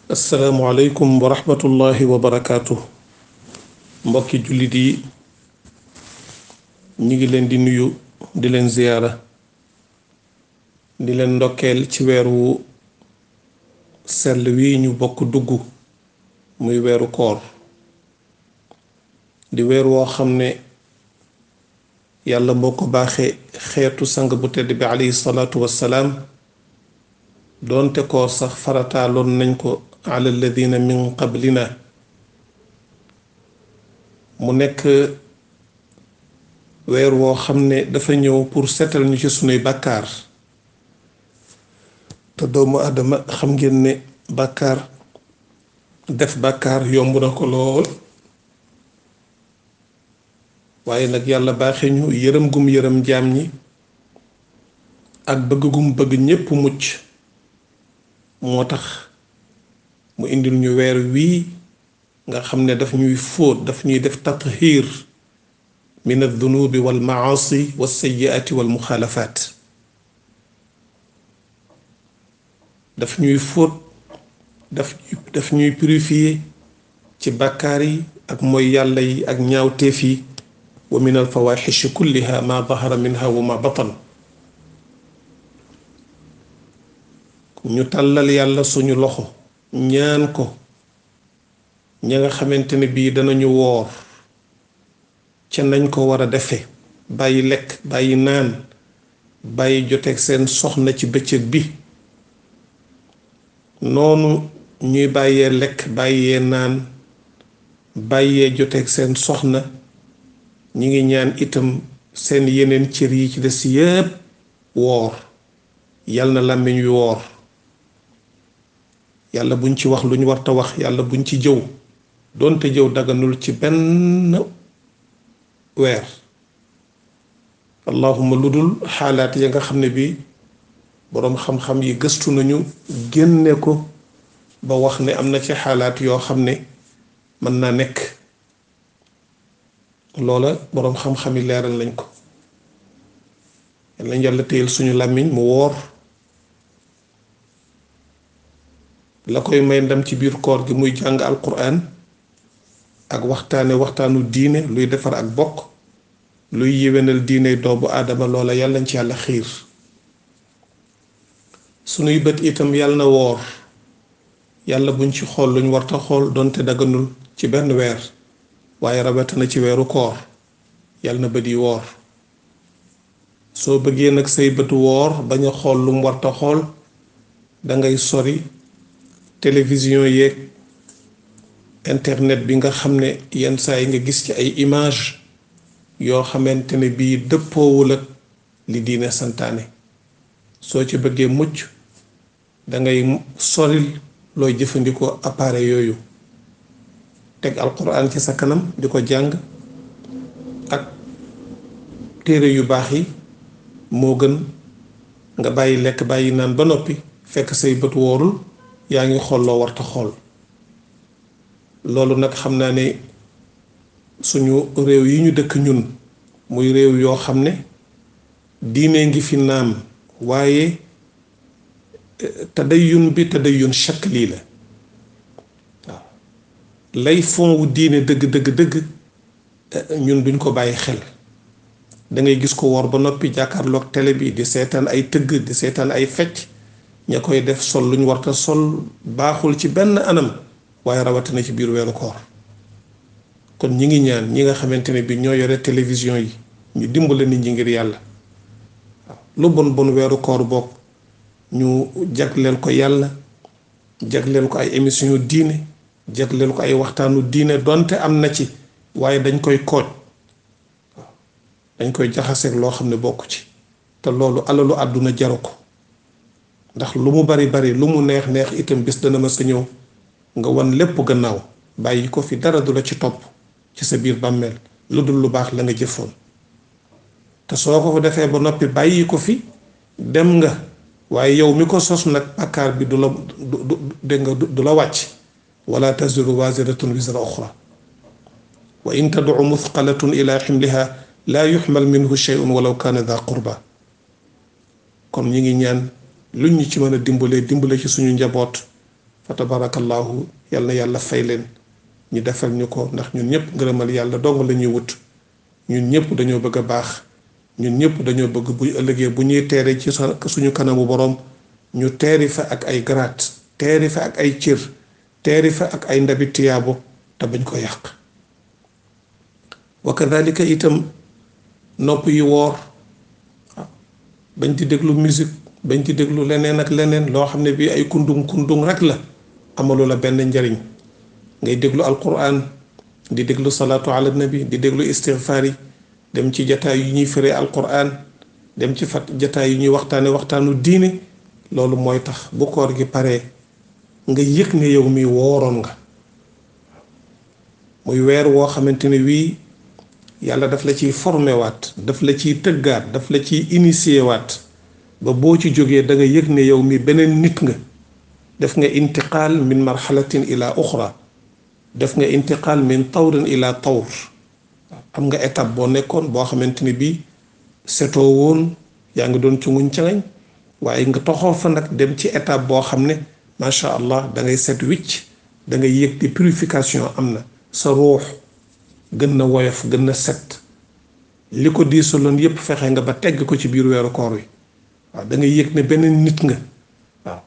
asalaamualeykum wa rahmatullahi wa barakaatu mbokki jullit yi ñu ngi leen di nuyu di leen ziyaara di leen ndokkeel ci weer wu sell wi ñu bokk dugg muy weeru koor di weer woo xam ne yàlla moo ko baaxe xeetu sang bu tedd bi alayhi salaatu wassalaam doonte koor sax farataaloon nañ ko ala alladina min qablina mu nekk weer woo xam ne dafa ñëw pour seetal ñu ci sunuy bàkkaar te doomu adama xam ngeen ne bàkkaar def bàkkaar yomb na ko lool waaye nag yàlla baaxe ñu yërëm gum yërëm jaam ñi ak bëgg gum bëgg ñépp mucc moo tax mu indil ñu weer wii nga xam ne daf ñuy fóot daf ñuy def tathiir min aldunubi wal maasi wa sayiati wal muxaalafaat daf ñuy fóot daf daf ñuy purifier ci bàkkaar yi ak mooy yàlla yi ak ñaawteef yi wa min alfawaxishi kulliha ma dahara minha wa ma batan ñu tàllal yàlla suñu loxo ñaan ko ña nga xamante ne bii danañu woor ca nañ ko war a defe bàyyi lekk bàyyi naan bàyyi joteeg seen soxna ci bëccëg bi noonu ñuy bàyyee lekk bàyyee naan bàyyee joteeg seen soxna ñi ngi ñaan itam seen yeneen cër yi ci des yépp woor yal na làmmiñ wi woor yàlla buñ ci wax lu ñu warta wax yàlla buñ ci jëw doonte jëw daganul ci benn weer allahuma lu dul xaalaat ya nga xam ne bi boroom xam-xam yi gëstu nañu génne ko ba wax ne am na ci xaalaat yoo xam ne mën naa nekk loola boroom xam-xam yi leeral lañ ko yal nañ yàlla téyel suñu làmmiñ mu woor la koy may ndam ci biir koor gi muy jàng alquran ak waxtaane waxtaanu diine luy defar ak bokk luy yéwénal diine doomu aadama loola yàlla nañ ci yàlla xiir sunuy bët itam yàlla na woor yàlla buñ ci xool luñ warta xool donte daganul ci benn weer waaye rawatina ci weeru koor yàlla na bët yi woor soo bëggee nag say bët woor bañ a xool lu mu warta xool dangay sori télévision yeeg internet bi nga xam ne yenn saa yi nga gis ci ay image yoo xamante ne bii dëppoowul ak li diine santaane soo ci bëggee mucc dangay soril looy jëfandikoo appareil yooyu teg alquran ci sa kanam di ko jàng ak téere yu baax yi moo gën nga bàyyi lekk bàyyi naan ba noppi fekk say bët woorul yaa ngi xool loo warta xool loolu nag xam naa ne suñu réew yi ñu dëkk ñun muy réew yoo xam ne diine ngi fi naam waaye tadayyun bi tadayyun shakli la waaw lay fond wu diine dëgg dëgg dëgg ñun duñ ko bàyyi xel da ngay gis ko woor ba noppi jàkkaarloog télé bi di seetaan ay tëgg di seetaan ay fecc ña koy def sol luñ warta sol baaxul ci benn anam waaye rawatina ci biir weeru koor kon ñi ngi ñaan ñi nga xamante ne bi ñoo yore télévision yi ñu dimbale nit ñi ngir yàlla waaw lu bon bon weeru koor bokk ñu jagleel ko yàlla jagleel ko ay émission diine jagleel ko ay waxtaanu diine donte am na ci waaye dañ koy kooj waaw dañ koy jaxaseeg loo xam ne bokk ci te loolu alalu àdduna jaru ko ndax lu mu bari bari lu mu neex neex itam bis dana ma sa ñëw nga wan lépp gannaaw bàyyi ko fi dara du la ci topp ci sa biir bàmmeel lu dul lu baax la nga jëfoon te soo ko defee ba noppi bàyyi ko fi dem nga waaye yow mi ko sos nag bàkkaar bi du la du dégg nga du la wàcc wala taziru waziratun wizra uxra wa in tadcu muthqalatun ila ximliha laa yuxmal minhu sheyun walaw kaana daa qurba kon ñi ngi ñaan luñ ñu ci mën a dimbalee dimbale ci suñu njaboot fa tabarakallahu yal na yàlla fay leen ñu defal ñu ko ndax ñun ñëpp ngërëmal yàlla dong la ñuy wut ñun ñëpp dañoo bëgg a baax ñun ñëpp dañoo bëgg bu ëllëgee bu ñuy teere ci suñu kanamu boroom ñu teeri fa ak ay garaat teeri fa ak ay cër teeri fa ak ay ndabi tiyaabo te bañ ko yàq wa kadalika itam nopp yi woor bañ di déglu musique bañ di déglu leneen ak leneen loo xam ne bii ay kundung kundung rek la amalu la benn njariñ ngay déglu alquran di déglu salaatu ala nabi di déglu istighfar yi dem ci jataay yu ñuy fëree alquran dem ci fat jataay yu ñuy waxtaane waxtaanu diine loolu mooy tax bu koor gi paree nga yëg ne yow mi wooroon nga muy weer woo xamante ne wii yàlla daf la ciy formé waat daf la ciy tëggaat daf la ciy initié waat ba boo ci jógee da nga yëg ne yow mi beneen nit nga def nga intiqaal min marxalatin ila uxra def nga intiqaal min tawrin ila tawr am nga étape boo nekkoon boo xamante ni bii setoo woon yaa ngi doon cunguñ cangañ waaye nga toxoo fa nag dem ci étape boo xam ne macha allah da ngay set wicc da ngay yëg di purification am na sa ruux gën na woyof gën na set li ko diisaloon yépp fexe nga ba tegg ko ci biir weeru koor wi waaw da ngay yëg ne beneen nit nga waaw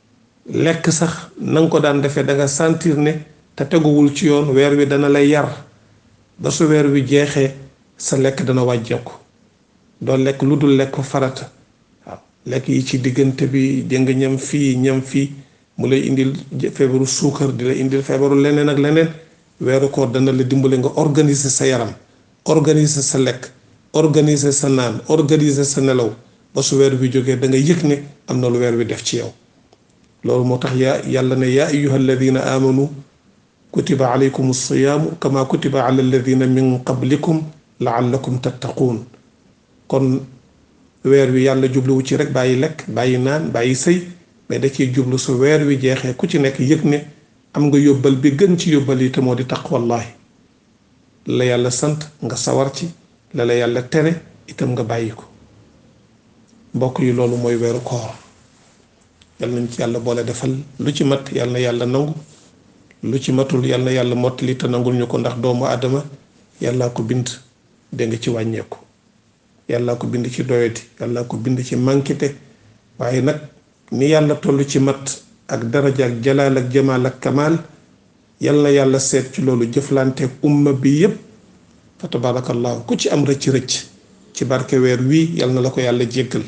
lekk sax na nga ko daan defee da nga sentir ne te teguwul ci yoon weer wi dana lay yar ba su weer wi jeexee sa lekk dana wàjjeeku doo lekk lu dul lekk farata waaw lekk yi ci diggante bi dégg nga ñam fii ñam fii mu lay indil feebaru suukar di la indil feebaru leneen ak leneen weeru koor dana la dimbale nga organiser sa yaram organiser sa lekk organiser sa naan organiser sa nelaw ba su weer wi jógee da nga yëg ne am na lu weer wi def ci yow loolu moo tax yaa yàlla ne yaa ayuha alladina amanu kutiba alaykum alsiyaamu kama kutiba ala alladina min qablikum laallakum tattaquun kon weer wi yàlla jubluwu ci rek bàyyi lekk bàyyi naan bàyyi sëy mais da ciy jublu su weer wi jeexee ku ci nekk yëg ne am nga yóbbal bi gën ci yóbbal yi te moo di taqwallahi la yàlla sant nga sawar ci la la yàlla tere itam nga bàyyi ko mbokk yi loolu mooy weeru koor yal nañ ci yàlla boole defal lu ci mat yal na yàlla nangu lu ci matul yal na yàlla mottali te nangul ñu ko ndax doomu aadama yàllaa ko bind dégg nga ci wàññeeku yàllaa ko bind ci doyati yàllaa ko bind ci mànkite waaye nag ni yàlla toll ci mat ak daraja ak jalaal ak jamaal ak kamaal yal na yàlla seet ci loolu jëflanteeg umma bi yépp fa tabarakallahu ku ci am rëcc-rëcc ci barke weer wii yal na la ko yàlla jéggal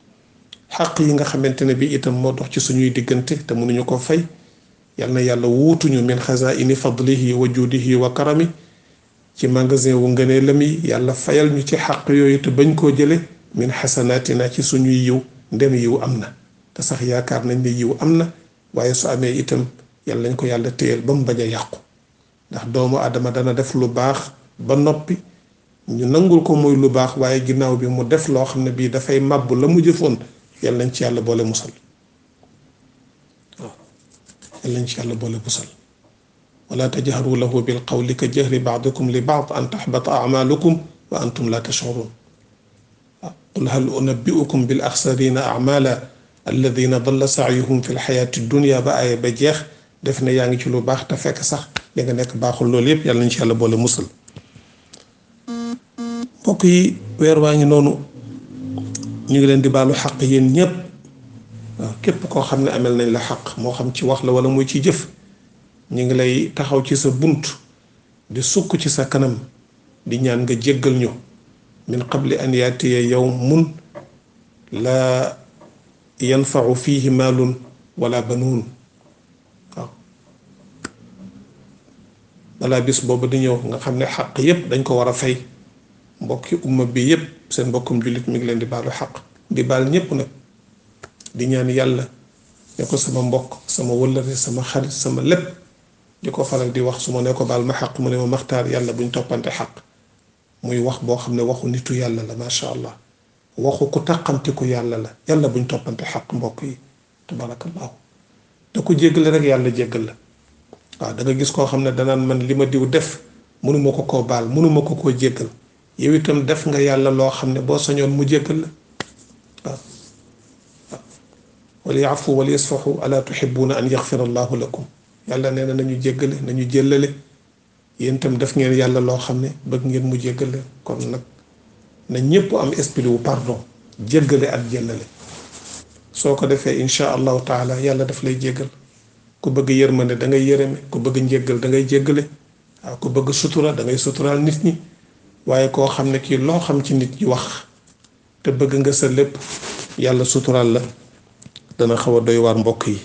xaq yi nga xamante ne bi itam moo dox ci suñuy diggante te mënuñu ko fay yal na yàlla wuutuñu min xazaini fadlihi wa juudihi wa karami ci magasin wu ngënee la mi yàlla fayal ñu ci xaq yooyu te bañ koo jële min xasanaatina ci suñuy yiw ndem yiw am na te sax yaakaar nañ ne yiw am na waaye su amee itam yàlla nañ ko yàlla téyel ba mu bañ a yàqu ndax doomu adama dana def lu baax ba noppi ñu nangul ko muy lu baax waaye ginnaaw bi mu def loo xam ne bii dafay màbb la mu jëfoon yàlla nañ ci yàlla boole musal waaw yàlla nañ ci yàlla boole musal wala tajharu lahu bil qawli ka jahri baadikum li baad an taxbata amalukum wa antum la tashurun waaw qul hal unabbiukum bil axsarina amala alladina dalla saayuhum fi lxayaati dunia ba ay ba jeex def ne yaa ngi ci lu baax te fekk sax li nga nekk baaxul loolu yépp yàlla nañ ci yàlla boole musal mbokk yi weer waa ngi noonu ñu ngi leen di baalu xaq yéen ñépp waaw képp koo xam ne amel nañ la xaq moo xam ci wax la wala muy ci jëf ñu ngi lay taxaw ci sa bunt di sukk ci sa kanam di ñaan nga jéggal ñu min qabli an yaatiya yawmun la yanfau fihi maalun wala banuun waaw balaa bis boobu di ñëw nga xam ne xaq yépp dañ ko war a fay mbokki umma bi yépp seen mbokkum jullit mi ngi leen di baalu xaq di baal ñépp nag di ñaan yàlla ne ko sama mbokk sama wëllëre sama xarit sama lépp di ko faral di wax su ma ne ko baal ma xaq mu ne ma maxtaar yàlla buñ toppante xaq muy wax boo xam ne waxu nitu yàlla la macha allah waxu ku taqamti ku yàlla la yàlla buñ toppante xaq mbokk yi tabarakallahu da ko jéggale rek yàlla jéggal la waaw da nga gis koo xam ne danaan man li ma diw def mënuma ko koo baal mënuma ko koo jéggal yow itam def nga yàlla loo xam ne boo sañoon mu jéggal la waaw waaw wal yaafu wal yasfaxu ala tuhibuuna an yaxfira allahu lakum yàlla nee na nañu jéggale nañu jéllale yéen itam def ngeen yàlla loo xam ne bëgg ngeen mu jéggale kon nag na ñépp am esprit wu pardon jéggale ak jéllale soo ko defee insha allahu taala yàlla daf lay jéggal ku bëgg yërmande da ngay yërëme ku bëgg njéggal da ngay jéggale waaw ku bëgg sutura da ngay suturaal nit ñi waaye koo xam ne kii loo xam ci nit ñi wax te bëgg nga sa lépp yàlla suturaal la dana xaw a doy waar mbokk yi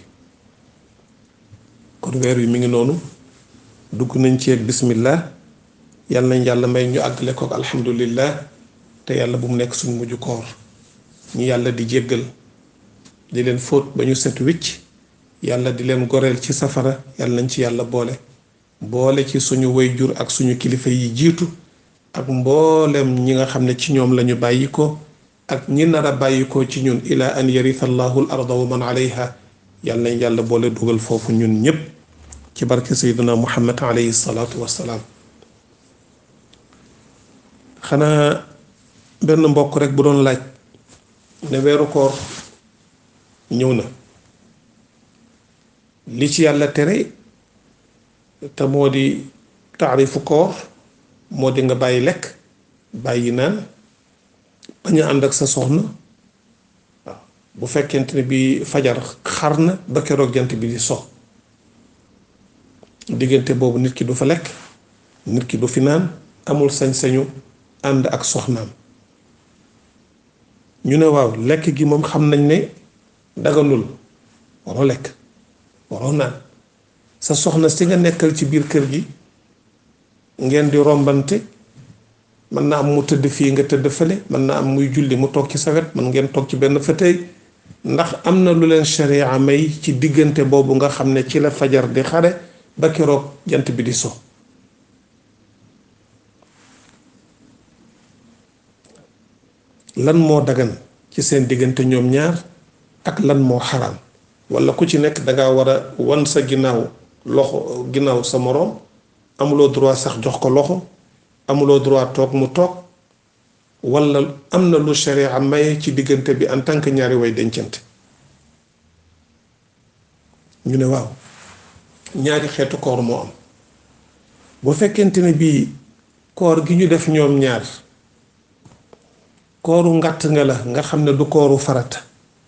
kon weer wi mi ngi noonu dugg nañ ci ak bismillah yàlla nañ yàlla may ñu àggale ko ak alhamdulillah te yàlla bu mu nekk suñ mujj koor ñu yàlla di jéggal di leen fóot ba ñu set wicc yàlla di leen goreel ci safara yàlla nañ ci yàlla boole boole ci suñu wayjur ak suñu kilifa yi jiitu ak mboolem ñi nga xam ne ci ñoom lañu bàyyi ko ak ñi nar a bàyyi ko ci ñun ila an yaritha allahu al arda wa man alayha yàlla nañ yàlla boole dugal foofu ñun ñépp ci barke sayyidina muhammad alayhi salaatu wassalaam xanaa benn mbokk rek bu doon laaj ne weeru koor ñëw na li ci yàlla tere te moo di taarifu koor moo di nga bàyyi lekk bàyyi naan bañ a ànd ak sa soxna waaw bu fekkente ne bi fajar xar na ba keroog jant bi di so diggante boobu nit ki du fa lekk nit ki du fi naan amul sañ-sañu ànd ak soxnaam ñu ne waaw lekk gi moom xam nañ ne daganul waroo lekk waroo naan sa soxna si nga nekkal ci biir kër gi ngeen di rombante mën na am mu tëdd fii nga tëdd fële mën na am muy julli mu toog ci sa wet mën ngeen toog ci benn fauteuil ndax am na lu leen sharia may ci diggante boobu nga xam ne ci la fajar di xare ba keroog jant bi di so lan moo dagan ci seen diggante ñoom ñaar ak lan moo xaraam walla ku ci nekk danga war a wan sa ginnaaw loxo ginnaaw sa moroom amuloo droit sax jox ko loxo amuloo droit toog mu toog walla am na lu sharia maye ci diggante bi en tant que ñaari way dencante ñu ne waaw ñaari xeetu koor moo am bu fekkente ne bii koor gi ñu def ñoom ñaar kooru ngàtt nga la nga xam ne du kooru farata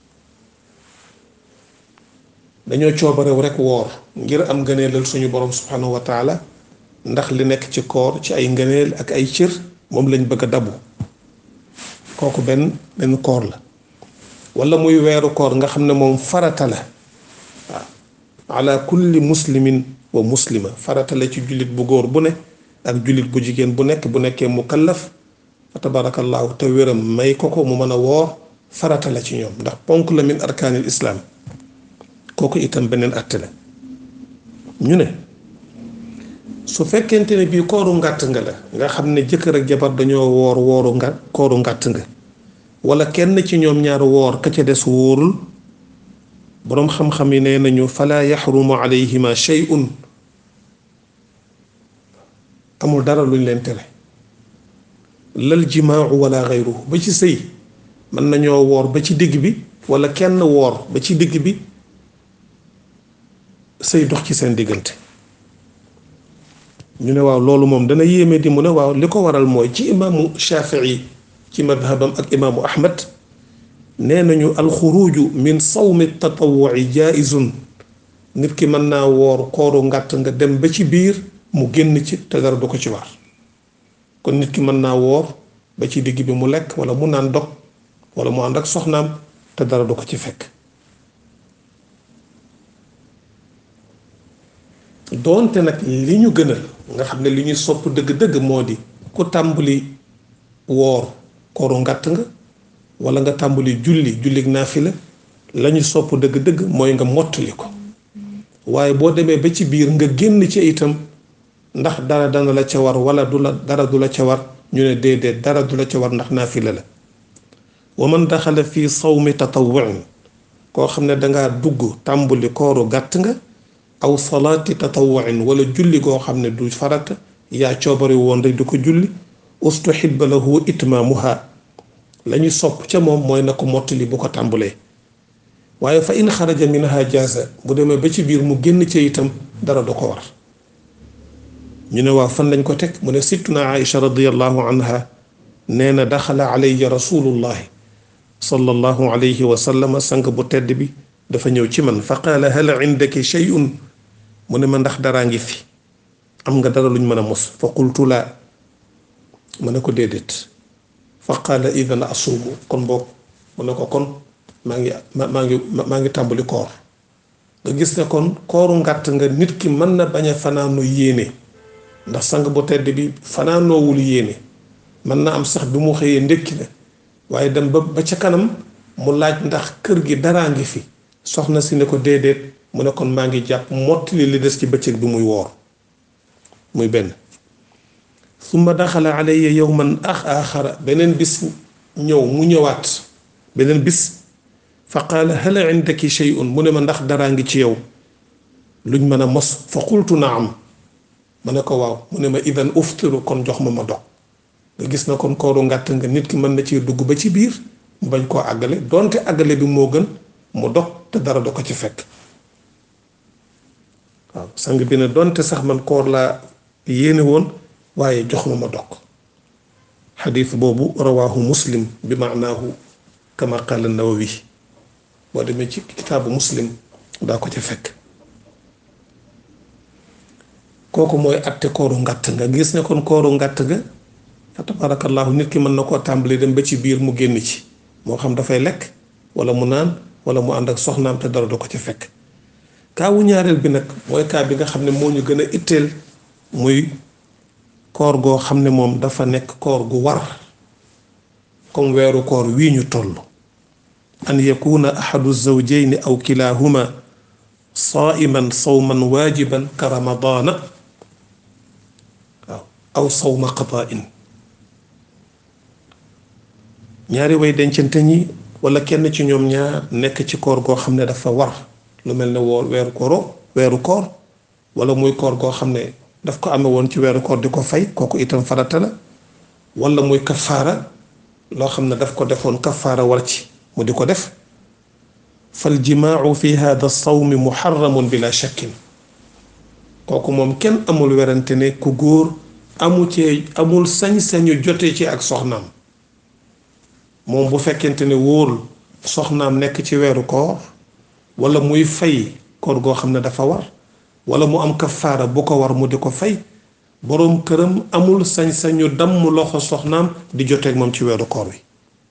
dañoo coobarew rekk woor ngir am ngëneelal suñu borom subhanahu wa taala ndax li nekk ci koor ci ay ngëneel ak ay cër moom lañ bëgg a dabu kooku benn benn koor la walla muy weeru koor nga xam ne moom farata la waaw ala kulli muslimin wa muslima farata la ci jullit bu góor bu ne ak jullit bu jigéen bu nekk bu nekkee mukallaf fa tabarakallahu te wéram may ko ko mu mën a woor farata la ci ñoom ndax ponk la min arkaanil islaam kooku itam beneen àtte la ñu ne su fekkente ne bii kooru ngàtt nga la nga xam ne jëkkër ak jabar dañoo woor wooru nga kooru ngàtt nga wala kenn ci ñoom ñaar woor ka ca des wóorul boroom xam-xam yi nee nañu fala yaxrumu alayhima shay'un amul dara luñ leen tere lal jimaau wala xayruhu ba ci sëy mën nañoo woor ba ci digg bi wala kenn woor ba ci digg bi sëy dox ci seen diggante ñu ne waaw loolu moom dana yéeme di mu ne waaw li ko waral mooy ci imaamu shafii ci madhabam ak imaamu ahmad nee nañu alxuruju min sawmi tatawuci jaizun nit ki mën naa woor kooru ngàtt nga dem ba ci biir mu génn ci te dara du ko ci war kon nit ki mën naa woor ba ci digg bi mu lekk wala mu naan dog wala mu ànd ak soxnaam te dara du ko ci fekk doonte nag li ñu gënal nga xam ne li ñuy sopp dëgg-dëgg moo di ku tàmbali woor kooru ngàtt nga wala nga tàmbali julli julli naafila la ñu sopp dëgg-dëgg mooy nga mottali ko waaye boo demee ba ci biir nga génn ci itam ndax dara dana la ca war wala du la dara du la ca war ñu ne déedéet dara du la ca war ndax naafila la wa man daxala fii sawmi tatawuin koo xam ne dangaa dugg tàmbali kooru gàtt nga aw salaati tatawuin wala julli goo xam ne du farata yaa coobari woon rek di ko julli ustuhibba lahu itmaamuha la ñu sopp ca moom mooy na ko mottali bu ko tàmbalee waaye fa in xaraja minha jaasa bu demee ba ci biir mu génn ci itam dara du ko war ñu ne waaw fan lañ ko teg mu ne sittuna aïcha radiallahu anha nee na daxala alayya rasulullahi sallallahu alayhi wa sallam sang bu tedd bi dafa ñëw ci man fa qaala hal indaki shay'un mu ne ma ndax daraa ngi fi am nga dara luñ mën a mos fa qultu laa mu ne ko déedéet fa qaala idan asuumu kon boog mu ne ko kon maa ngi maa ngi maa ngi tàmbali koor nga gis ne kon kooru ngàtt nga nit ki mën na bañ a fanaanoo yéene ndax sang bu tedd bi fanaanoowul yéene mën na am sax bi mu xëyee ndékki na waaye dem ba ba ca kanam mu laaj ndax kër gi daraa ngi fi soxna si ne ko déedéet mu ne kon maa ngi jàpp mottali li des ci bëccëg bi muy woor muy benn summa daxala alayya yowman ax axara beneen bis ñëw mu ñëwaat beneen bis fa qaala hal indaki shay'un mu ne ma ndax daraa ngi ci yow luñ mën a mos fa qultu naam ma ne ko waaw mu ne ma idan uftiru kon jox ma ma dog nga gis na kon kooru ngàtt nga nit ki mën na ci dugg ba ci biir mu bañ koo àggale donte àggale bi moo gën mu dog te dara do ko ci fekk waaw sang bi ne donte sax man koor laa yéene woon waaye jox ma ma dog xadiis boobu rawaahu muslim bi maanaahu kama qaala nawawi boo demee ci kitaabu muslim daa ko ca fekk kooku mooy atte kooru ngàtt nga gis ne kon kooru ngàtt ga fa tabarakallahu nit ki mën na koo tàmbali dem ba ci biir mu génn ci moo xam dafay lekk wala mu naan wala mu ànd ak soxnaam te dara du ko ci fekk kaawu ñaareel bi nag mooy kaa bi nga xam ne moo ñu gën a itteel muy koor goo xam ne moom dafa nekk koor gu war comme weeru koor wii ñu toll an yakuna ahadu zawjayni aw kilahuma saaiman sawman waajiban ka ramadaana waaw aw sawma qadaain ñaari way dencante ñi wala kenn ci ñoom ñaar nekk ci koor goo xam ne dafa war lu mel ne woor weeru kooro weeru koor wala muy koor goo xam ne daf ko amee woon ci weeru koor di ko fay kooku itam farata la wala muy kafaara loo xam ne daf ko defoon kafaara war ci mu di ko def fal jimaau fi hada sawmi muharramun bila shakkin kooku moom kenn amul werante ne ku góor amu ci amul sañ-sañu jote ci ak soxnaam moom bu fekkente ne wóorul soxnaam nekk ci weeru koor wala muy fay koor goo xam ne dafa war wala mu am kafaara bu ko war mu di ko fay boroom këram amul sañ-sañu damm loxo soxnaam di joteeg moom ci weeru koor wi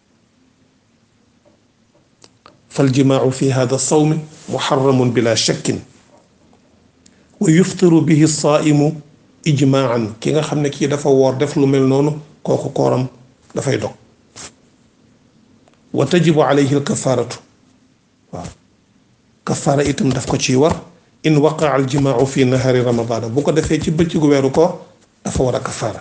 fal jimaau fi hada sawmi muharramun bila shakkin wa yuftiru bihi saaimu ijmaan ki nga xam ne kii dafa woor def lu mel noonu kooku kooram dafay dog wa tajibu alayhi alkafaaratu waaw kafaara itam daf ko ciy war in waqaa aljimaau fi nahari ramadana bu ko defee ci bëccëgu weeru koor dafa war a kafaara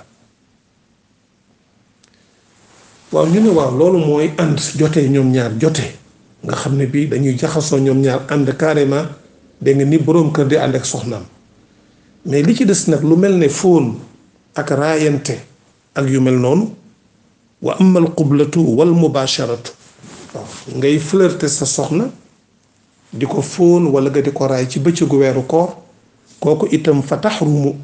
waaw ñu ne waaw loolu mooy ànd jotee ñoom ñaar jotee nga xam ne bii dañuy jaxasoo ñoom ñaar ànd carrément dégg nga ni boroom kër di ànd ak soxnaam mais li ci des nag lu mel ne fóon ak raayante ak yu mel noonu wa amma al qublatu wal mubasharatu waaw ngay flirter sa soxna di ko fóon wala nga di ko raay ci bëccëgu weeru koor kooku itam fa taxrumu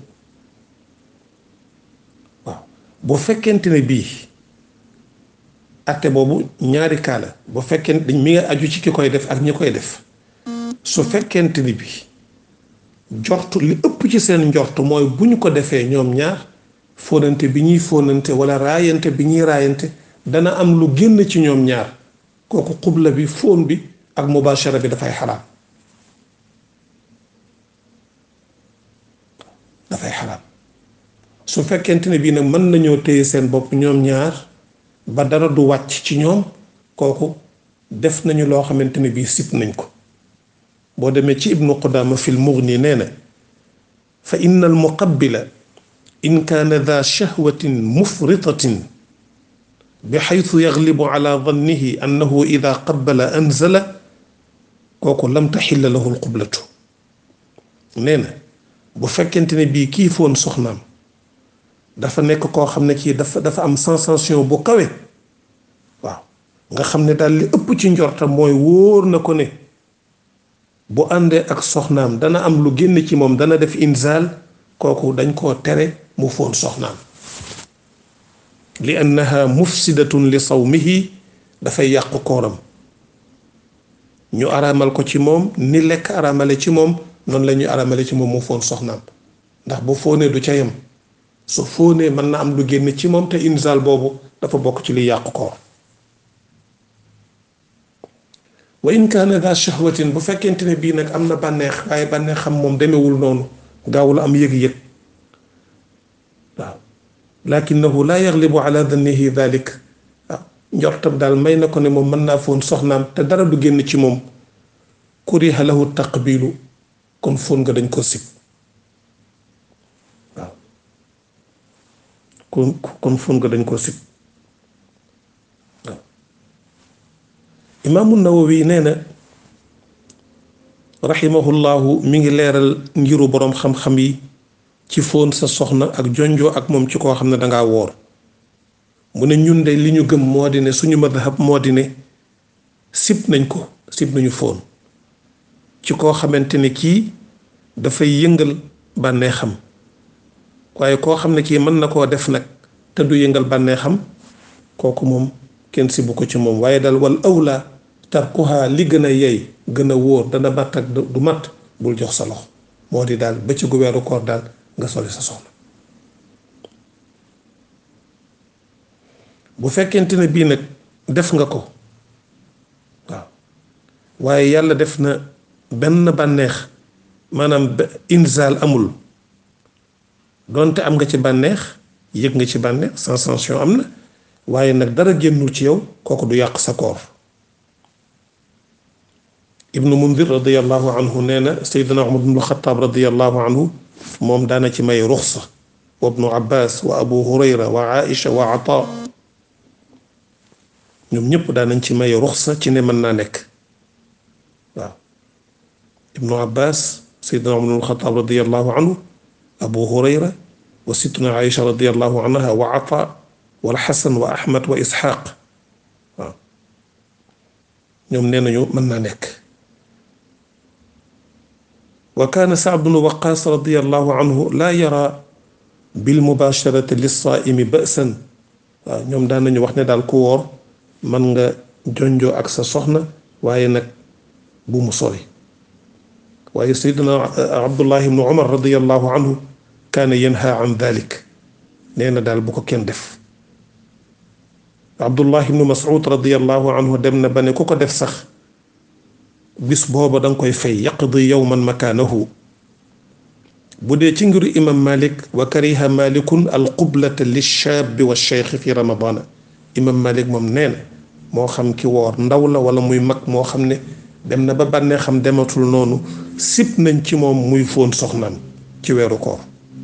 waaw bu fekkente ne bii atte boobu ñaari kaa la bu fekkente dañ mi nga aju ci ki koy def ak ñi koy def su fekkente ni bi njort li ëpp ci seen njort mooy bu ñu ko defee ñoom ñaar fóonante bi ñuy fóonante wala raayante bi ñuy raayante dana am lu génn ci ñoom ñaar kooku xubla bi fóon bi ak mubashara bi dafay xaraam dafay xaraam su fekkente ne bii nag mën nañoo téye seen bopp ñoom ñaar ba dara du wàcc ci ñoom kooku def nañu loo xamante ne bii sib nañ ko boo demee ci ibnu qudama fi lmughni nee na fa inna al muqabbila in kaana daa shahwatin mufritatin bi xaytu yaglibu ala dannihi annahu ida qabbala anzala kooku lam taxilla lahu lqublatu nee na bu fekkente ne bii kii foon soxnaam dafa nekk koo xam ne kii dafa dafa am sensation bu kawe waaw nga xam ne daal li ëpp ci njortam mooy wóor na ko ne bu àndee ak soxnaam dana am lu génn ci moom dana def inzaal kooku dañ koo tere mu foon soxnaam li annaha mufsidatun li sawmihi dafay yàqu kooram ñu araamal ko ci moom ni lekk araamale ci moom noonu la ñuy araamale ci moom mu foon soxnaam ndax bu fóonee du ca yem su fóonee mën na am lu génn ci moom te inzaal boobu dafa bokk ci li yàqu koor wa in kaana daa shahwatin bu fekkente ne bii nag am na bànneex waaye bànneex xam moom demewul noonu gaawul am yëg-yëg waaw lakinahu laa yaglibu ala dannihi dalik waaw njortam daal may na ko ne moom mën naa foon soxnaam te dara du génn ci moom kuriha lahu taqbilu kon foon nga dañ ko sib waaw kon kon foon nga dañ ko sib waaw imaamu nawawi nee na raximahullahu mi ngi leeral ngiru boroom xam-xam yi ci fóon sa soxna ak jonjoo ak moom ci koo xam ne dangaa woor mu ne ñun de li ñu gëm moo di ne suñu madhab moo di ne sib nañ ko sib nañu fóon ci koo xamante ne kii dafay yëngal bànneexam waaye koo xam ne kii mën na koo def nag te du yëngal bànneexam kooku moom kenn sibu ko ci moom waaye dal wal awla tarkuha li gën a yey gën a wóor dana matt ak du matt bul jox sa loxo moo di daal bëccëgu weeru koor daal nga soli sa soxna bu fekkente ne bii nag def nga ko waaw waaye yàlla def na benn bànneex maanaam inzaal amul doonte am nga ci bànneex yëg nga ci bànneex sensation am na waaye nag dara génnul ci yow kooku du yàq sa koor ibnu mundir radiallahu anhu nee na seydina umar bnu xataab radiallahu anhu moom daana ci may ruxsa wa ibnu abbas wa abu hurayra wa aisha wa ata ñoom ñëpp daanañ ci may ruxsa ci ne mën naa nekk waaw ibnu abbas seydina umar bnu xataab radiallahu anhu abu hurayra wa sittuna aisha radiallahu anha wa ata wal xasan wa ahmad wa isxaaq waaw ñoom nee nañu mën naa nekk wa kaana saad bnu waqaas radiallahu anhu laa yara bil mubasharati lissaaimi ba'san waaw ñoom daan nañu wax ne daal ku woor mën nga jonjoo ak sa soxna waaye nag bu mu sori waaye saydina abdullah ibnu umar radiallahu anhu kaana yanha an dalik nee na daal bu ko kenn def abdullah ibnu mas'ud radiallahu anhu dem na ba ne ku ko def sax bis booba danga koy fay yaqdi yowman makaanahu bu dee ci ngiru imam malik wa kariha malikun alqublata lilchaabi wa cheikh fi ramadana imam malik moom nee na moo xam ki woor ndaw la wala muy mag moo xam ne dem na ba bànnee xam dematul noonu sib nañ ci moom muy fóon soxnaam ci weeru koor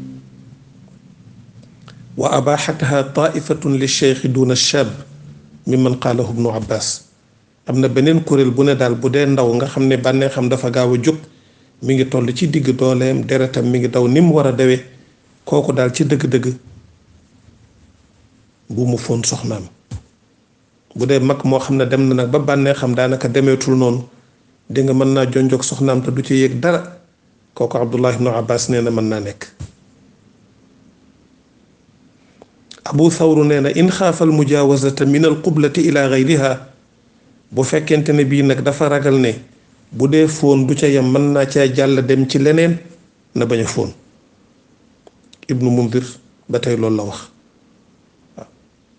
wa abaxataha taifatun lilcheikh duna chab mimman qaalahu ibnu abbas am na beneen kuréel bu ne daal bu dee ndaw nga xam ne bànnee xam dafa gaaw a jóg mi ngi toll ci digg dooleem deretam mi ngi daw ni mu war a dawee kooku daal ci dëgg-dëgg bu mu foon soxnaam bu dee mag moo xam ne dem na nag ba bànnee xam daanaka demeetul noonu di nga mën naa jonjog soxnaam te du ci yëg dara kooku abdullah ibnu abbas nee na mën naa nekk abu thawru nee na in xaafa al mujaawazata min al qublati ila gayriha bu fekkente ne bii nag dafa ragal ne bu dee fóon du ca yem mën naa caa jàll dem ci leneen na bañ a fóon ibnu mundir ba tey loolu la wax waaw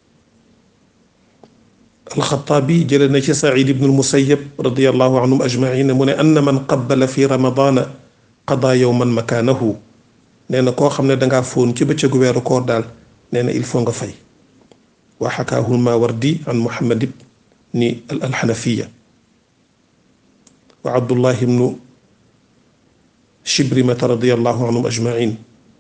alxataabi jële na ci said ibnu almusayab radiallahu anhum ajmaina mu ne anna man qabbala fi ramadana qada yowman makaanahu nee na koo xam ne dangaa fóon ci bëccëgu weeru koor daal nee na il faut nga fay wa xakaahu lmawardi an muhammad ibni alxanafiya wa abdullah ibnu shibrimata radiallahu anhum ajmain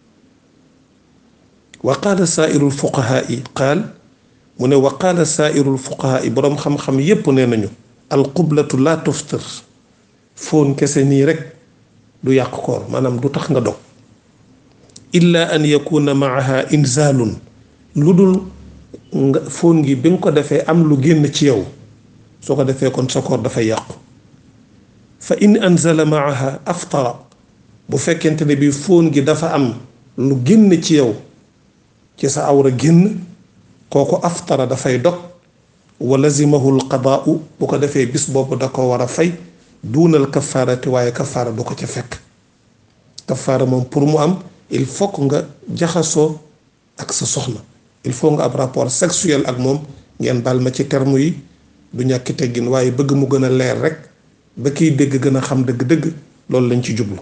wa qaala saairu lfuqahaai qaal mu ne wa qaala saairu lfuqahaai boroom xam-xam yépp nee nañu alqublatu laa tuftir foon kese nii rek du yàq koor maanaam du tax nga dog illa an yakuna maaha inzaalun lu dul nga foon gi bi nga ko defee am lu génn ci yow soo ko defee kon sa koor dafay yàqu fa in anzala maaha aftara bu fekkente ne bi fóon gi dafa am lu génn ci yow ci sa awra génn kooku aftara dafay dog wa lazimahu lqadaau bu ko defee bis boobu da ko war a fay duunal kafaarati waaye kafaara du ko ca fekk kafaara moom pour mu am il faut que nga jaxasoo ak sa soxna il faut nga ab rapport sexuel ak moom ngeen baal ma ci terme yi du ñàkki teggin waaye bëgg mu gën a leer rek ba kiy dégg gën a xam dëgg-dëgg loolu lañ ci jublu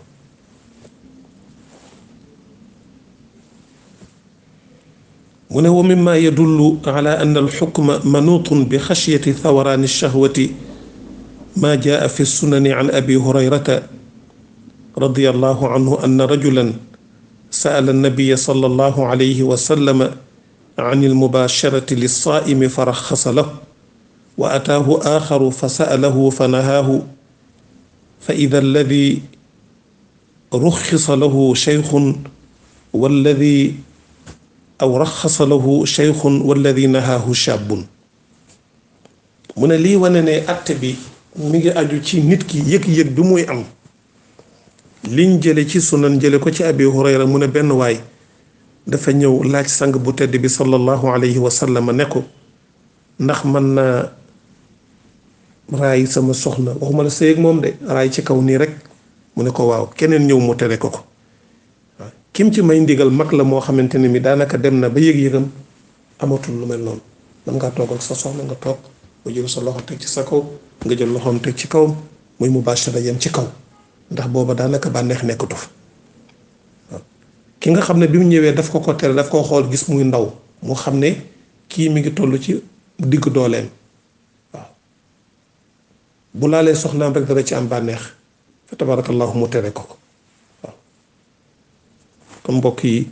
mu ne wa mimma yadullu ala anna alxukma manutun bi xashyati thawaraani alshahwati ma jaa fi sunani an abi hurayrata radiyallahu anhu anna rajulan sa'ala annabiya sallallahu alayhi wa sallam an almubasharati lissaa'imi faraxasa lahu wa ataahu aaxaru fa sa'alahu fa nahaahu fa ida alladi ruxisa lahu sheykhun walladi aw raxasa lahu sheykhun walladi nahaahu shaabun mu ne lii wane ne atte bi mi ngi aju ci nit ki yëg-yëg bi muy am liñ jële ci sunan jële ko ci abi hurayra mu ne benn waay dafa ñëw laaj sang bu tedd bi sallallahu alayhi wa sallam ne ko ndax man naa raay sama soxna waxuma la sëy ak moom de raay ci kaw nii rek mu ne ko waaw keneen ñëw mu tere ko ko waaw kim ci may ndigal mag la moo xamante ne mi daanaka dem na ba yëg-yëgam amatul lu mel noonu man ngaa toog ak sa soxna nga toog nga jël sa loxo teg ci sa kaw nga jël loxoom teg ci kawam muy mu bàchara yem ci kaw ndax booba daanaka bànneex nekkatu fa waaw ki nga xam ne bi mu ñëwee daf ko ko tere daf ko xool gis muy ndaw mu xam ne kii mi ngi toll ci digg dooleem waaw bu laalee soxnaam rek dana ci am bànneex fa tabarakallahu mu tere ko ko waaw kon mbokk yi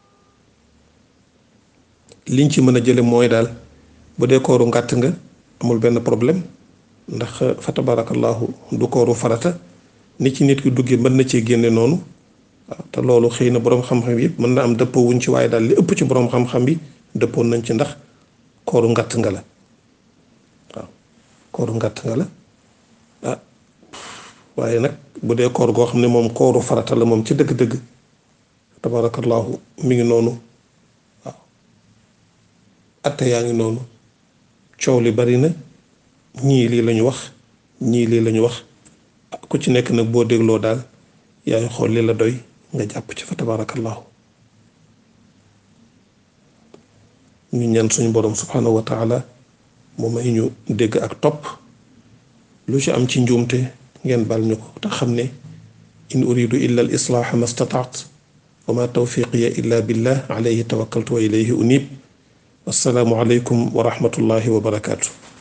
liñ ci mën a jële mooy daal bu dee kooru ngàtt nga amul benn problème ndax fa tabarakallahu du kooru farata ni ci nit ki duggee mën na cee génne noonu waaw te loolu xëy na boroom xam-xam yëpp mën na am dëppoo wuñ ci waaye daal li ëpp ci boroom xam-xam bi dëppoon nañ ci ndax kooru ngàtt nga la waaw kooru ngàtt nga la ah waaye nag bu dee koor goo xam ne moom kooru farata la moom ci dëgg-dëgg tabarakallahu mi ngi noonu waaw atte yaa ngi noonu coow li bari na ñii lii lañu wax ñii lii lañu wax ku ci nekk nag boo dégloo daal yaay xool li la doy nga jàpp ci fa tabarakallahu ñu ñaan suñu boroom subhanahu wa taala mu may ñu dégg ak topp lu ci am ci njuumte ngeen bal ñu ko te xam ne in uridu illa al islaaha ma stataat wa ma tawfiqiya illa billah alayhi tawakkaltu wa ilayhi unib wassalaamu aleykum wa rahmatullahi wa barakaatu